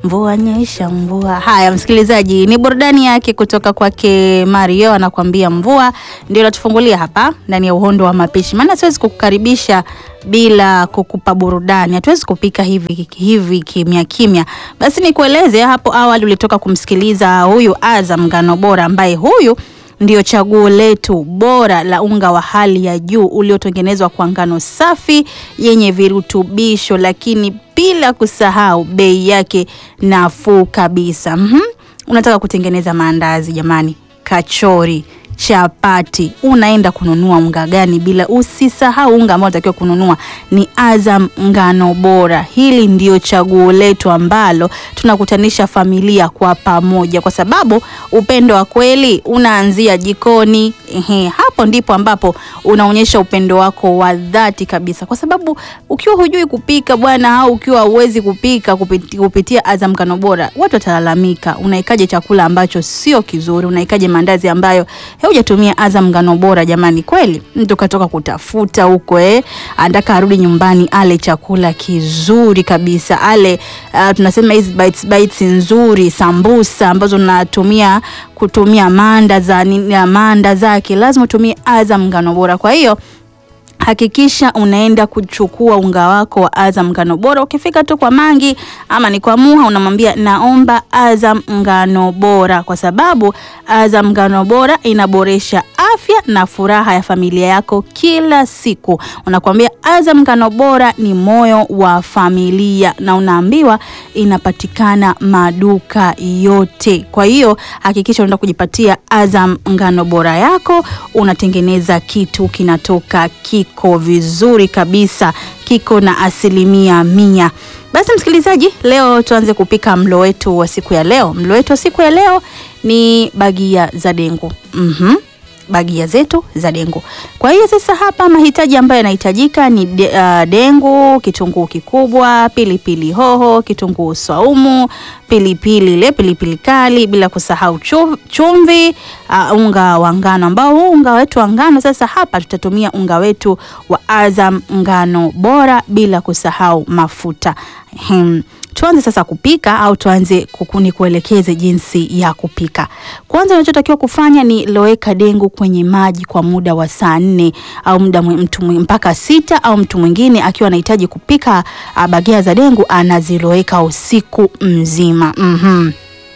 mvua nyesha mvua. Haya msikilizaji, ni burudani yake kutoka kwake Mario, anakuambia mvua. Ndio natufungulia hapa ndani ya uhondo wa mapishi, maana siwezi kukukaribisha bila kukupa burudani. Hatuwezi kupika hivi hivi kimya kimya. Basi nikueleze, hapo awali ulitoka kumsikiliza huyu Azam Ngano Bora, ambaye huyu ndio chaguo letu bora la unga wa hali ya juu uliotengenezwa kwa ngano safi yenye virutubisho, lakini bila kusahau bei yake nafuu kabisa. Mhm. Unataka kutengeneza maandazi jamani, kachori, chapati, unaenda kununua unga gani? Bila usisahau unga ambao unatakiwa kununua ni Azam Ngano Bora. Hili ndio chaguo letu ambalo tunakutanisha familia kwa pamoja, kwa sababu upendo wa kweli unaanzia jikoni. Ehe, hapo ndipo ambapo unaonyesha upendo wako wa dhati kabisa, kwa sababu ukiwa hujui kupika bwana, au ukiwa huwezi kupika kupiti, kupitia Azam Ngano Bora, watu watalalamika. Unaikaje chakula ambacho sio kizuri? Unaikaje maandazi ambayo hujatumia Azam Ngano Bora? Jamani, kweli mtu katoka kutafuta huko eh, anataka arudi nyumbani ale chakula kizuri kabisa, ale uh, tunasema hizi bites bites nzuri, sambusa ambazo unatumia kutumia manda za nini, manda zake lazima utumie Azam Ngano Bora. Kwa hiyo hakikisha unaenda kuchukua unga wako wa Azam Ngano Bora. Ukifika tu kwa Mangi ama ni kwa Muha, unamwambia naomba Azam Ngano Bora, kwa sababu Azam Ngano Bora inaboresha afya na furaha ya familia yako kila siku. Unakwambia Azam Ngano Bora ni moyo wa familia, na unaambiwa inapatikana maduka yote. Kwa hiyo hakikisha unaenda kujipatia Azam Ngano Bora yako, unatengeneza kitu kinatoka kiko vizuri kabisa, kiko na asilimia mia. Basi msikilizaji, leo tuanze kupika mlo wetu wa siku ya leo. Mlo wetu wa siku ya leo ni bagia za dengu. Mhm. Bagia zetu za dengu. Kwa hiyo sasa hapa mahitaji ambayo yanahitajika ni de, uh, dengu, kitunguu kikubwa, pilipili hoho, kitunguu saumu, pilipili ile pilipili kali, bila kusahau chumvi, uh, unga wa ngano ambao huu unga wetu wa ngano sasa hapa tutatumia unga wetu wa Azam Ngano Bora, bila kusahau mafuta. Hmm. Tuanze sasa kupika au tuanze kukuni kuelekeze jinsi ya kupika. Kwanza unachotakiwa kufanya ni loweka dengu kwenye maji kwa muda wa saa nne au muda mtu mpaka sita, au mtu mwingine akiwa anahitaji kupika bagia za dengu anaziloweka usiku mzima. Mhm.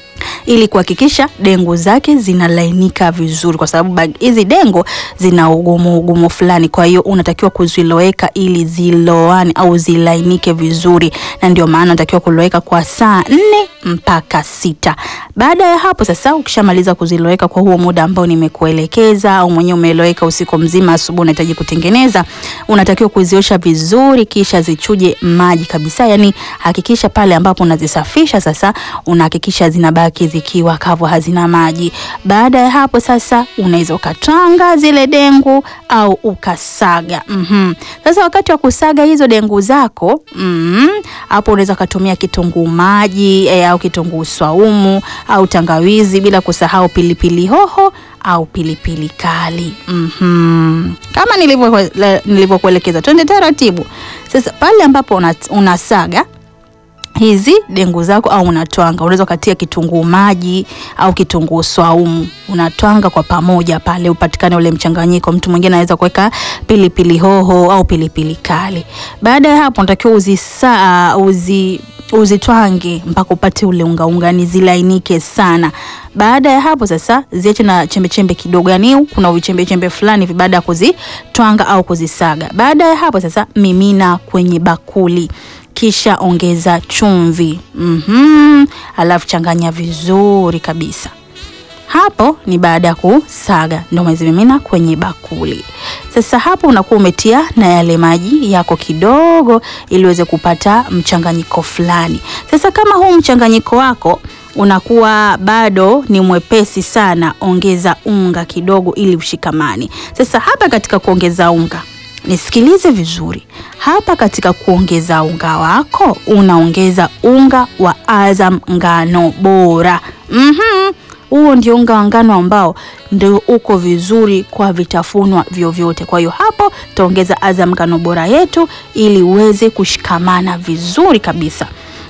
Ili kuhakikisha dengu zake zinalainika vizuri, kwa sababu hizi dengu zina ugumu ugumu fulani. Kwa hiyo unatakiwa kuziloweka ili ziloane au zilainike vizuri, na ndio maana unatakiwa kuloweka kwa saa nne mpaka sita. Baada ya hapo sasa, ukishamaliza kuziloweka kwa huo muda ambao nimekuelekeza, au mwenyewe umeloweka usiku mzima, asubuhi unahitaji kutengeneza, unatakiwa kuziosha vizuri, kisha zichuje maji kabisa. Yani hakikisha pale ambapo unazisafisha sasa, unahakikisha zinabaki zikiwa kavu, hazina maji. Baada ya hapo sasa, unaweza ukatwanga zile dengu au ukasaga. mm-hmm. Sasa wakati wa kusaga hizo dengu zako mm-hmm, hapo unaweza ukatumia kitunguu maji e, au kitunguu swaumu au tangawizi, bila kusahau pilipili hoho au pilipili kali. mm-hmm. Kama nilivyokuelekeza, twende taratibu. Sasa pale ambapo unasaga hizi dengu zako au unatwanga, unaweza ukatia kitunguu maji au kitunguu swaumu, unatwanga kwa pamoja pale, upatikane ule mchanganyiko. Mtu mwingine anaweza kuweka pilipili hoho au pilipili kali. Baada ya hapo, unatakiwa uzisa uzi uzitwange mpaka upate ule unga unga, ni zilainike sana. Baada ya hapo sasa, ziache na chembe chembe kidogo, yani kuna vichembe chembe fulani hivi baada ya kuzitwanga au kuzisaga. Baada ya hapo sasa, mimina kwenye bakuli kisha ongeza chumvi mm-hmm. Alafu changanya vizuri kabisa. Hapo ni baada ya kusaga, ndio umezimimina kwenye bakuli. Sasa hapo unakuwa umetia na yale maji yako kidogo, ili uweze kupata mchanganyiko fulani. Sasa kama huu mchanganyiko wako unakuwa bado ni mwepesi sana, ongeza unga kidogo ili ushikamane. Sasa hapa katika kuongeza unga Nisikilize vizuri hapa. Katika kuongeza unga wako, unaongeza unga wa Azam Ngano Bora. Mhm, huo ndio unga wa ngano ambao ndio uko vizuri kwa vitafunwa vyovyote. Kwa hiyo hapo tutaongeza Azam Ngano Bora yetu ili uweze kushikamana vizuri kabisa.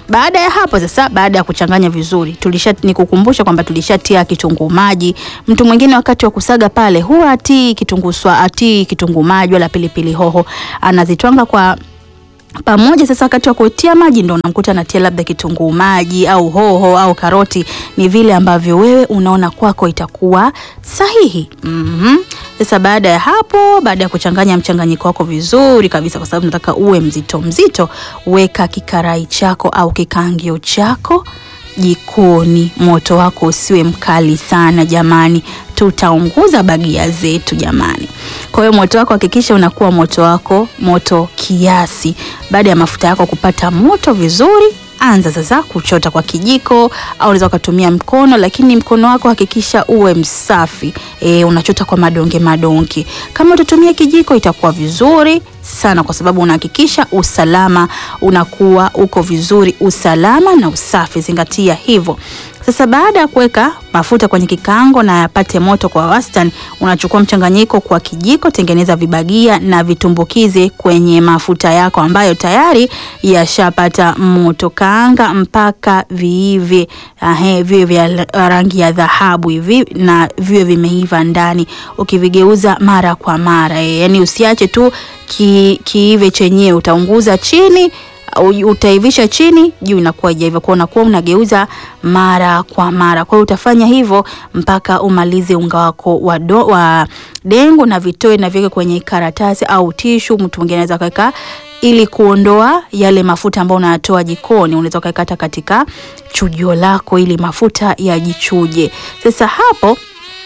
Baada ya hapo sasa, baada ya kuchanganya vizuri, tulisha nikukumbusha kwamba tulishatia kitunguu maji. Mtu mwingine wakati wa kusaga pale huwa atii kitunguu swa atii kitunguu maji wala pilipili hoho, anazitwanga kwa pamoja. Sasa wakati wa kutia maji ndo unamkuta anatia labda kitunguu maji au hoho au karoti, ni vile ambavyo wewe unaona kwako itakuwa sahihi. Mhm. Sasa baada ya hapo, baada ya kuchanganya mchanganyiko wako vizuri kabisa, kwa sababu nataka uwe mzito mzito, weka kikarai chako au kikaangio chako jikoni. Moto wako usiwe mkali sana jamani, tutaunguza bagia zetu jamani. Kwa hiyo moto wako hakikisha unakuwa moto wako moto kiasi. Baada ya mafuta yako kupata moto vizuri, anza sasa kuchota kwa kijiko au unaweza ukatumia mkono, lakini mkono wako hakikisha uwe msafi. E, unachota kwa madonge madonge. Kama utatumia kijiko itakuwa vizuri sana, kwa sababu unahakikisha usalama unakuwa uko vizuri, usalama na usafi, zingatia hivyo. Sasa baada ya kuweka mafuta kwenye kikaango na yapate moto kwa wastani, unachukua mchanganyiko kwa kijiko, tengeneza vibagia na vitumbukize kwenye mafuta yako ambayo tayari yashapata moto. Kaanga mpaka viive, ahe, viwe vya rangi ya dhahabu hivi na viwe vimeiva ndani, ukivigeuza mara kwa mara e, yani usiache tu ki, kiive chenyewe, utaunguza chini utaivisha chini, juu inakuwa haijaiva, kwa unakuwa unageuza mara kwa mara. Kwa hiyo utafanya hivyo mpaka umalize unga wako wa, do, wa dengu na vitoe na viweke kwenye karatasi au tishu. Mtu mwingine anaweza kaweka ili kuondoa yale mafuta ambayo unayatoa jikoni, unaweza kaweka hata katika chujio lako ili mafuta yajichuje. Sasa hapo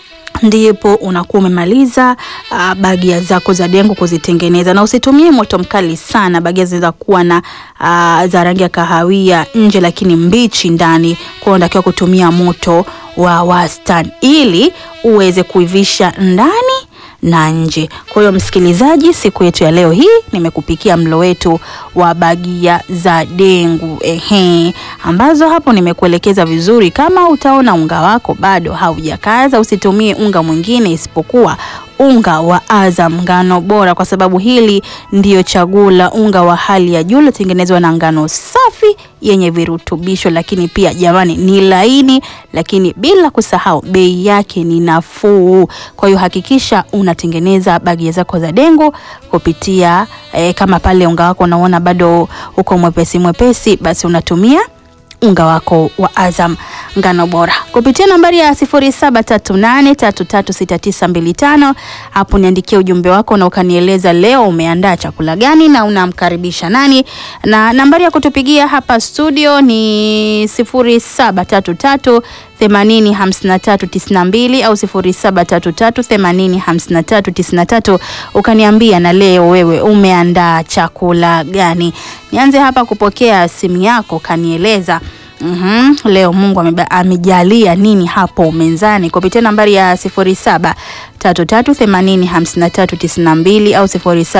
ndipo unakuwa umemaliza uh, bagia zako za dengu kuzitengeneza, na usitumie moto mkali sana. Bagia zinaweza kuwa na uh, za rangi ya kahawia nje, lakini mbichi ndani, kwa unatakiwa kutumia moto wa wastani ili uweze kuivisha ndani na nje. Kwa hiyo msikilizaji, siku yetu ya leo hii nimekupikia mlo wetu wa bagia za dengu ehe, ambazo hapo nimekuelekeza vizuri. Kama utaona unga wako bado haujakaza, usitumie unga mwingine isipokuwa unga wa Azam ngano bora, kwa sababu hili ndiyo chaguo la unga wa hali ya juu uliotengenezwa na ngano safi yenye virutubisho, lakini pia jamani, ni laini, lakini bila kusahau bei yake ni nafuu. Kwa hiyo hakikisha unatengeneza bagia zako za dengu kupitia eh, kama pale unga wako unaona bado uko mwepesi mwepesi, basi unatumia unga wako wa Azam ngano bora kupitia nambari ya 0738336925. Hapo niandikia ujumbe wako na ukanieleza leo umeandaa chakula gani na unamkaribisha nani, na nambari ya kutupigia hapa studio ni 0733 805392 au 0733805393 ukaniambia na leo wewe umeandaa chakula gani. Nianze hapa kupokea simu yako, kanieleza Mm -hmm. Leo Mungu amejalia nini hapo mezani kupitia nambari ya 0733805392 au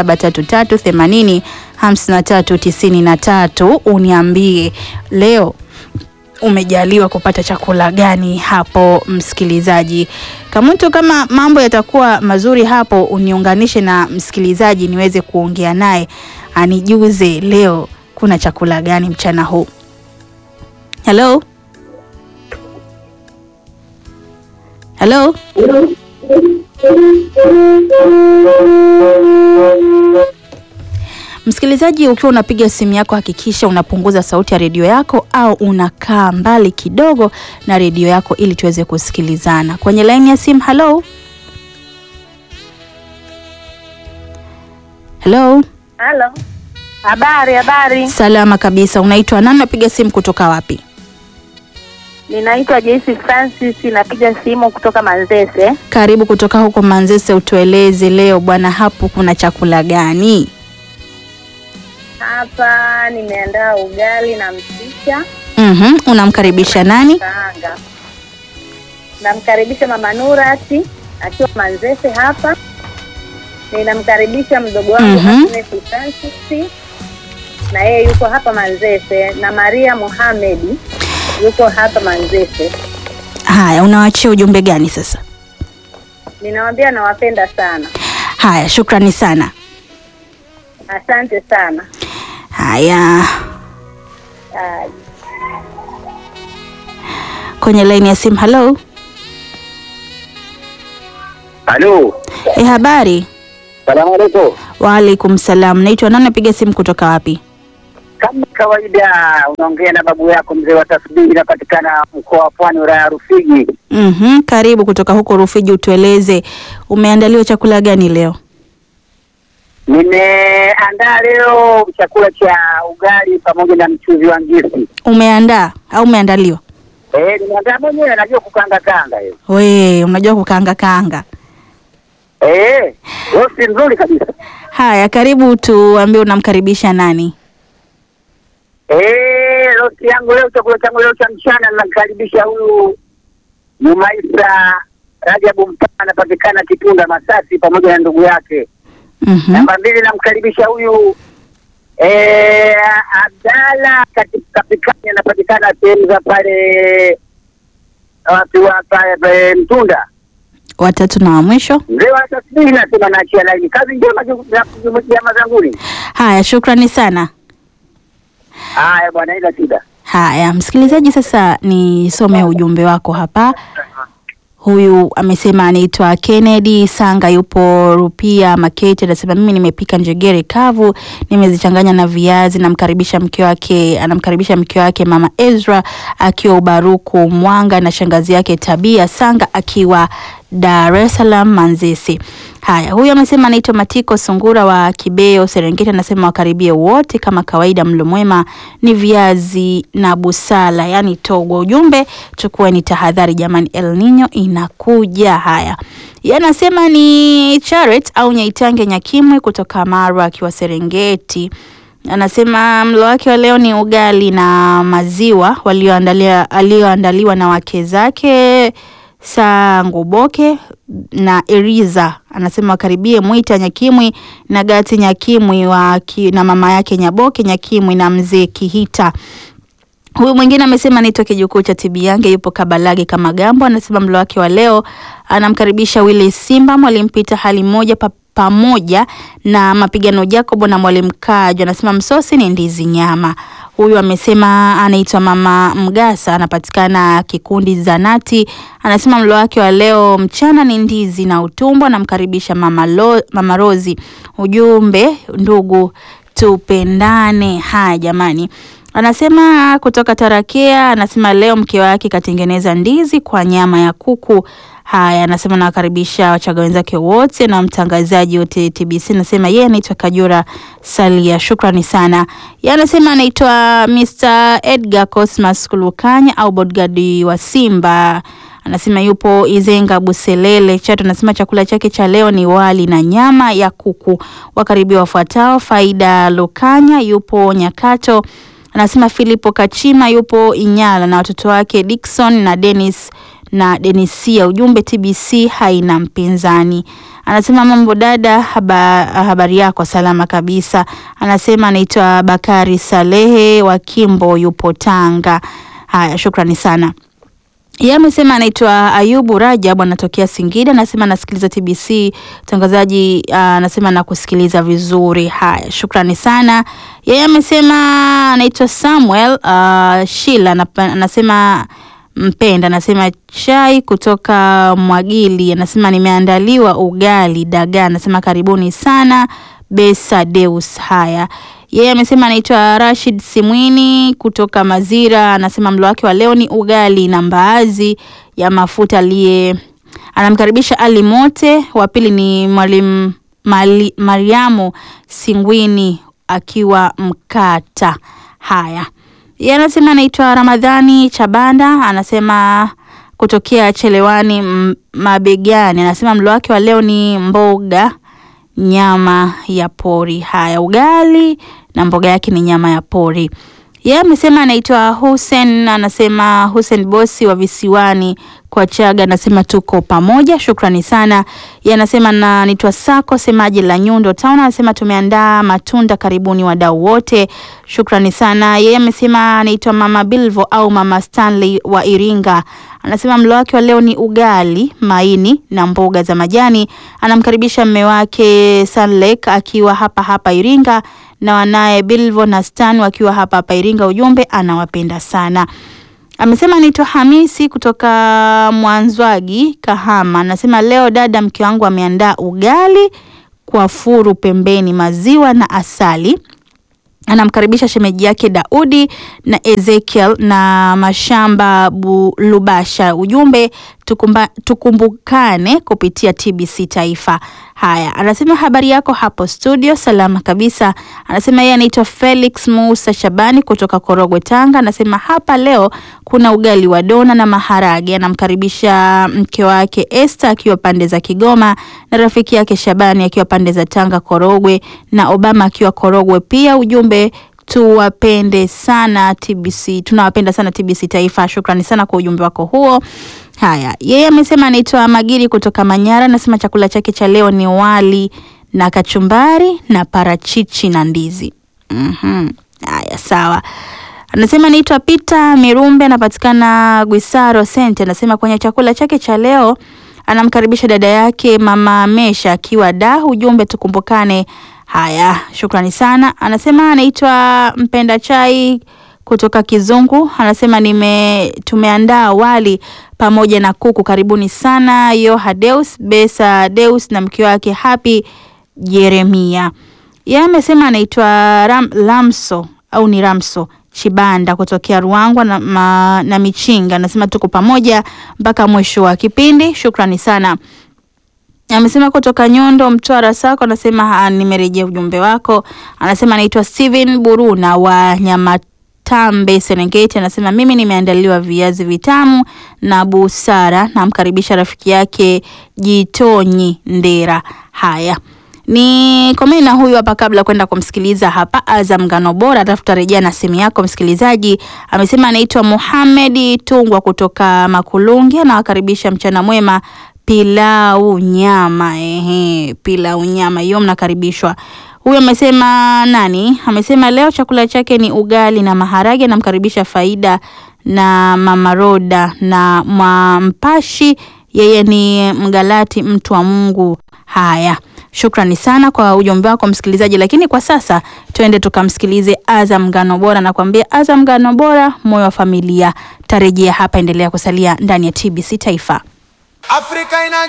0733805393 uniambie leo umejaliwa kupata chakula gani hapo msikilizaji. Kamuntu, kama mambo yatakuwa mazuri hapo, uniunganishe na msikilizaji niweze kuongea naye anijuze leo kuna chakula gani mchana huu. Hello? Hello? Msikilizaji, ukiwa unapiga simu yako hakikisha unapunguza sauti ya redio yako au unakaa mbali kidogo na redio yako ili tuweze kusikilizana. Kwenye laini ya simu, hello? Hello? Halo. Habari, habari. Salama kabisa. Unaitwa nani? Napiga simu kutoka wapi? Ninaitwa Joyce Francis, napiga simu kutoka Manzese. Karibu kutoka huko Manzese, utueleze leo bwana, hapo kuna chakula gani? Hapa nimeandaa ugali na mchicha Mhm, unamkaribisha nani? kaanga. Namkaribisha Mama Nurati akiwa Manzese hapa. Ninamkaribisha mdogo wangu Mhm. Agnes Francis na yeye yuko hapa Manzese, na Maria Mohamedi yuko hapa Manzese. Haya, unawachia ujumbe gani sasa? Ninawaambia nawapenda sana, Haya, shukrani sana. asante sana. Haya, Ah, kwenye laini ya simu. Halo, Halo, e, habari? salamu alaikum. Waalaikum salam. Naitwa nani? Napiga simu kutoka wapi? Kama kawaida, unaongea na babu yako mzee wa tasbihi, inapatikana mkoa wa Pwani, wilaya ya Rufiji. Mhm, karibu kutoka huko Rufiji, utueleze umeandaliwa chakula gani leo? Nimeandaa leo chakula cha ugali pamoja na mchuzi wa ngisi. Umeandaa au umeandaliwa? Eh, nimeandaa mwenyewe, najua kukanga kanga hiyo. We, unajua kukaanga kaanga. Eh, rosti nzuri kabisa. Haya, karibu tuambie unamkaribisha nani? Eh, rosti yangu leo, chakula changu leo cha mchana, namkaribisha huyu Jumaisa Rajabu Mpana, anapatikana Kitunda Masasi, pamoja na ndugu yake Mhm. Namba mbili namkaribisha huyu eh, Abdala katika Kapikani, anapatikana sehemu za pale wapi wa pale pale Mtunda. Watatu na wa mwisho. Mzee wa tasbihi nasema naachia laini. Kazi njema ju- za- ju- jamaa zanguni. Haya, shukrani sana. Haya bwana, ila shida. Haya, msikilizaji, sasa nisome ujumbe wako hapa. Huyu amesema anaitwa Kennedy Sanga, yupo Rupia Makete. Anasema mimi nimepika njegere kavu, nimezichanganya na viazi. Namkaribisha mke wake, anamkaribisha mke wake mama Ezra akiwa Ubaruku Mwanga, na shangazi yake Tabia Sanga akiwa Dar es Salaam Manzese. Haya, huyu amesema anaitwa Matiko Sungura wa Kibeo Serengeti, anasema wakaribie wote kama kawaida, mlo mwema ni viazi na busala, yani togo. Ujumbe chukueni tahadhari jamani, El Nino inakuja. Haya, yeye anasema ni Charet au Nyaitange Nyakimwe kutoka Marwa akiwa Serengeti anasema mlo wake wa leo ni ugali na maziwa walioandalia alioandaliwa na wake zake Sanguboke na Eriza. Anasema wakaribie Mwita Nyakimwi na Gati Nyakimwi wa ki, na mama yake Nyaboke Nyakimwi na mzee Kihita. Huyu mwingine amesema anaitwa kijukuu cha Tibiange, yupo Kabalage kama Gambo. Anasema mlo wake wa leo anamkaribisha Willy Simba, mwalimu Pita hali moja pa, pamoja na mapigano Jacobo na mwalimu Kajo. Anasema msosi ni ndizi nyama. Huyu amesema anaitwa mama Mgasa, anapatikana kikundi Zanati. Anasema mlo wake wa leo mchana ni ndizi na utumbo. Anamkaribisha mama, Lo, mama Rozi. Ujumbe ndugu, tupendane. Haya jamani, anasema kutoka Tarakea, anasema leo mke wake katengeneza ndizi kwa nyama ya kuku. Haya, anasema nawakaribisha wachaga wenzake wote na mtangazaji wote TBC. Anasema yeye anaitwa Kajura Salia, shukrani sana. Yeye anasema anaitwa Mr Edgar Cosmas Kulukanya au bodyguard wa Simba. Anasema yupo Izenga Buselele Chato. Anasema chakula chake cha leo ni wali na nyama ya kuku. Wakaribia wafuatao: Faida Lukanya yupo Nyakato. Anasema Filipo Kachima yupo Inyala na watoto wake Dickson na Dennis na Denisia. Ujumbe TBC haina mpinzani. Anasema mambo dada, haba, habari yako salama kabisa. Anasema anaitwa Bakari Salehe wa Kimbo, yupo Tanga. Haya, shukrani sana. Yeye amesema anaitwa Ayubu Rajab anatokea Singida, anasema anasikiliza TBC mtangazaji, anasema nakusikiliza vizuri. Haya, shukrani sana. Yeye amesema anaitwa Samuel uh, Shila anapa- anasema mpenda anasema chai kutoka Mwagili, anasema nimeandaliwa ugali dagaa, anasema karibuni sana Besa Deus. Haya, yeye amesema anaitwa Rashid Simwini kutoka Mazira, anasema mlo wake wa leo ni ugali na mbaazi ya mafuta. Aliye anamkaribisha Ali Mote, wa pili ni mwalimu Mali- Mariamu Singwini akiwa Mkata. Haya, yeye anasema anaitwa Ramadhani Chabanda, anasema kutokea Chelewani M- Mabegani, anasema mlo wake wa leo ni mboga nyama ya pori. Haya, ugali na mboga yake ni nyama ya pori. Yeye amesema anaitwa Hussein, anasema Hussein bosi wa visiwani kwa Chaga, anasema tuko pamoja, shukrani sana. Yeye anasema na anaitwa Sako semaji la Nyundo Town, anasema tumeandaa matunda, karibuni wadau wote, shukrani sana. Yeye amesema anaitwa Mama Bilvo au Mama Stanley wa Iringa, anasema mlo wake wa leo ni ugali, maini na mboga za majani. Anamkaribisha mme wake Sanlek akiwa hapa hapa Iringa na wanaye Bilvo na Stan wakiwa hapa hapa Iringa. Ujumbe anawapenda sana. Amesema anaitwa Hamisi kutoka Mwanzwagi, Kahama. Anasema leo dada, mke wangu ameandaa ugali kwa furu pembeni, maziwa na asali anamkaribisha shemeji yake Daudi na Ezekiel na Mashamba Bu- Lubasha. Ujumbe tukumba, tukumbukane kupitia TBC Taifa. Haya, anasema habari yako hapo studio, salama kabisa. Anasema yeye anaitwa Felix Musa Shabani kutoka Korogwe, Tanga. Anasema hapa leo kuna ugali wa dona na maharage. Anamkaribisha mke wake Esther akiwa pande za Kigoma na rafiki yake Shabani akiwa pande za Tanga Korogwe na Obama akiwa Korogwe pia. Ujumbe tuwapende sana TBC, tunawapenda sana TBC Taifa. Shukrani sana kwa ujumbe wako huo. Haya, yeye amesema anaitwa Magiri kutoka Manyara, anasema chakula chake cha leo ni wali na kachumbari na parachichi na ndizi. Mhm. Haya, sawa. Anasema naitwa Peter Mirumbe, anapatikana Gwisaro Sente. Anasema kwenye chakula chake cha leo anamkaribisha dada yake mama Mesha akiwa da. Ujumbe tukumbukane. Haya, shukrani sana. Anasema anaitwa Mpenda Chai kutoka Kizungu. Anasema nime tumeandaa wali pamoja na kuku. Karibuni sana Yoha Deus Besa Deus na mke wake Happy Jeremia. Yeye amesema anaitwa Ram, Lamso au ni Ramso Chibanda kutokea Ruangwa na, ma, na Michinga. Anasema tuko pamoja mpaka mwisho wa kipindi. Shukrani sana. Amesema kutoka Nyondo Mtwara Sako, anasema ah, nimerejea ujumbe wako. Anasema anaitwa Steven Buruna wa Nyamatambe Serengeti. Anasema mimi nimeandaliwa viazi vitamu na busara. Namkaribisha rafiki yake Jitonyi Ndera. Haya ni komeni na huyu hapa, kabla kwenda kumsikiliza hapa Azam Ngano Bora, alafu tutarejea na simu yako msikilizaji. Amesema anaitwa Muhamedi Tungwa kutoka Makulungi, anawakaribisha mchana mwema pilau nyama. Ehe, pilau nyama hiyo mnakaribishwa. Huyu amesema nani? Amesema leo chakula chake ni ugali na maharage. Namkaribisha Faida na Mama Roda na Mwampashi, yeye ni Mgalati, mtu wa Mungu. Haya, shukrani sana kwa ujumbe wako msikilizaji, lakini kwa sasa tuende tukamsikilize Azam Ngano Bora. Nakwambia Azam Ngano Bora, moyo wa familia. Tarejea hapa, endelea kusalia ndani ya TBC Taifa. Afrika ina